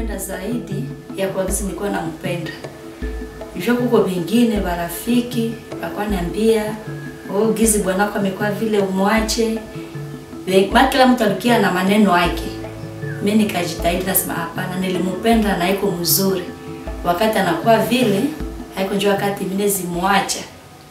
nishampenda zaidi ya kwa gisi nilikuwa nampenda. Hivyo kuko vingine barafiki bakwa niambia oh, gizi bwanako amekuwa vile umwache. Ve- Ma kila mtu alikia na maneno yake. Mimi nikajitahidi nasema hapana, nilimpenda na iko mzuri. Wakati anakuwa vile haiko njoo wakati mimi zimwacha.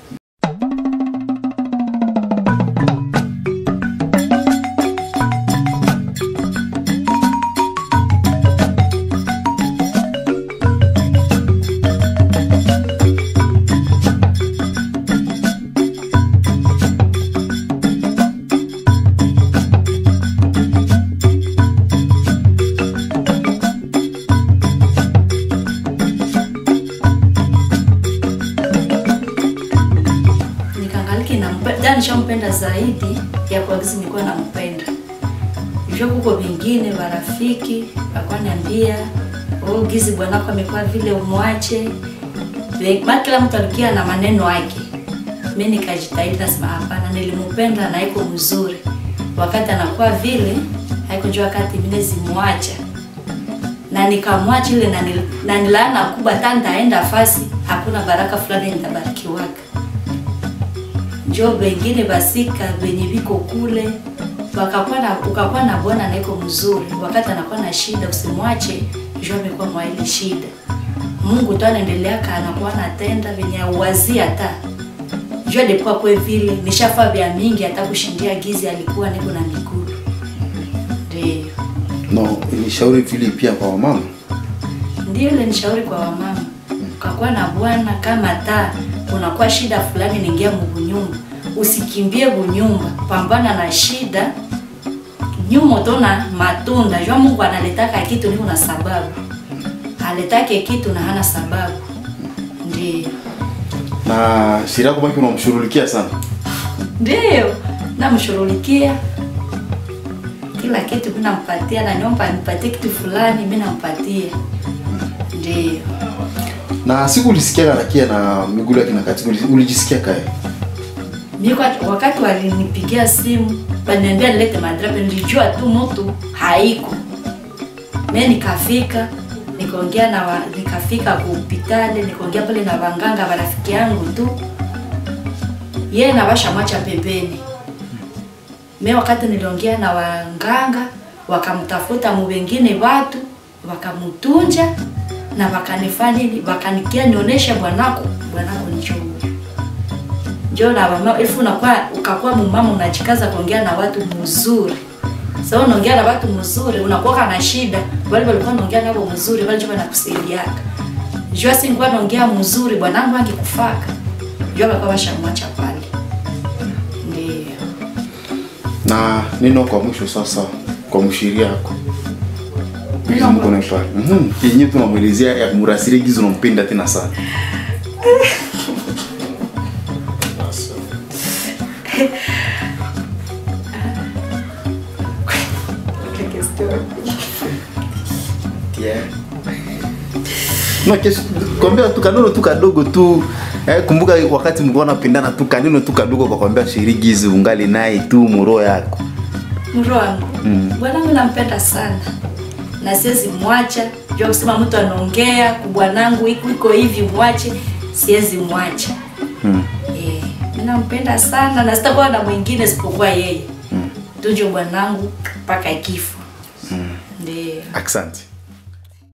Nikangaliki nampenda, nishampenda zaidi ya kwa gisi nilikuwa nampenda. Hivyo kuko vingine barafiki bakwa niambia oh, gizi bwanako amekuwa vile umwache. Ve- Ma kila mtu alikia na maneno yake. Mimi nikajitahidi nasema hapana, nilimpenda na iko mzuri. Wakati anakuwa vile haiko njoo wakati mimi zimwacha. Na nikamwacha ile na nil- na nilaana kubwa hata nitaenda fasi hakuna baraka fulani nitabarikiwaka njo wengine basika venye viko kule wakakuwa na ukakuwa na bwana naiko mzuri, wakati anakuwa na shida usimwache, njo amekuwa mwa ile shida. Mungu tu anaendeleaka anakuwa anatenda venye auwazia hata njo alikuwa kwe vile nishafaa vya mingi hata kushindia gizi alikuwa niko na miguu ndio No, ilishauri vile pia kwa wamama. ndio ile nishauri kwa wamama, ukakuwa na bwana kama ta unakuwa shida fulani, niingia mubunyumba, usikimbie bunyumba, pambana na shida nyuma, utaona matunda. Jua Mungu analetaka kitu niko na sababu, aletake kitu na hana sababu. Ndio Na shida yako baki unamshughulikia sana. ndio namshughulikia kila kitu, mimi nampatia, na nyomba nipatie kitu fulani, mimi nampatia. Ndio Na siku ulisikia anakia na miguu yake na kati ulijisikia kae. Mimi kwa- wakati walinipigia simu waniambia nilete madrape, nilijua tu mtu haiko. Mimi nikafika nikaongea na wa, nikafika ku hospitali nikaongea pale na wanganga wa rafiki yangu tu, yeye na basha macha pembeni. Mimi wakati niliongea na wanganga wakamtafuta mu wengine watu wakamutunja na wakanifanya nini, wakanikia nionyeshe bwanako, bwanako ni chungu njoo na mama elfu unakuwa ukakuwa mumama unajikaza kuongea na watu mzuri. Sasa unaongea na watu mzuri unakuwa na shida, wale walikuwa wanaongea nao mzuri, wale njoo wanakusaidiaka. Njoo si ngwa naongea mzuri bwanangu angekufaka. Njoo walikuwa washamwacha pale. Ndio. Na neno kwa mwisho sasa kwa mshiri yako. Neno Neno kwa pale. Mhm. Yenye tunamwelezea ya kumrasiri gizo unampenda tena sana. Na kesho kwambia tu kaneno tu kadogo tu eh, kumbuka wakati mlikuwa napendana tu kaneno tu kadogo kwa kwambia shirigizi ungali naye tu muro yako. Mro wangu. Mm. Bwanangu nampenda sana. Na siwezi mwacha. Njoo kusema mtu anaongea kubwanangu iko iko hivi mwache, siwezi mwacha. Mm. Eh, mimi nampenda sana na sitakuwa na mwingine isipokuwa yeye. Mm. Tuje bwanangu mpaka kifo. Mm. Ndio. Asante.